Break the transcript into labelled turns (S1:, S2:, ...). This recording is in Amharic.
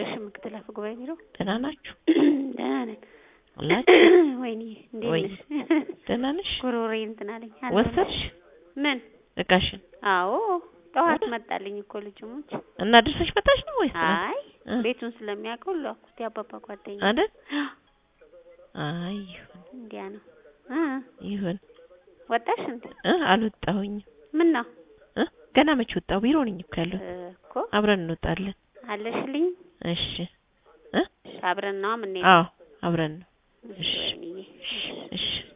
S1: ፌዴሬሽን ምክትል አፈ ጉባኤ ቢሮ
S2: ደህና ናችሁ
S1: ደህና ነን።
S2: አላችሁ?
S1: ወይኔ እንዴት
S2: ወይ
S1: ነሽ?
S2: ደህና ነሽ?
S1: ጉሮሮዬ እንትን አለኝ። አለሁ።
S2: ወሰድሽ
S1: ምን?
S2: እቃሽን
S1: አዎ ጠዋት
S2: ወደ-
S1: መጣልኝ እኮ ልጁ ሙች።
S2: እና ድርሰሽ መጣሽ ነው ወይስ
S1: አይ
S2: እ?
S1: ቤቱን ስለሚያውቀው ላኩት። የአባባ ጓደኛ
S2: አይደል? አይ ይሁን
S1: እንዲያ ነው። እ
S2: ይሁን
S1: ወጣሽ እንዴ?
S2: እ አልወጣሁኝም
S1: ምን ነው
S2: እ ገና መች ወጣሁ? ቢሮ ነኝ እኮ ያለሁት።
S1: እኮ
S2: አብረን እንወጣለን።
S1: አለሽልኝ።
S2: እሺ
S1: አብረን ነዋ የምንሄደው።
S2: አዎ አብረን ነው።
S1: እሺ ወይንዬ።
S2: እሺ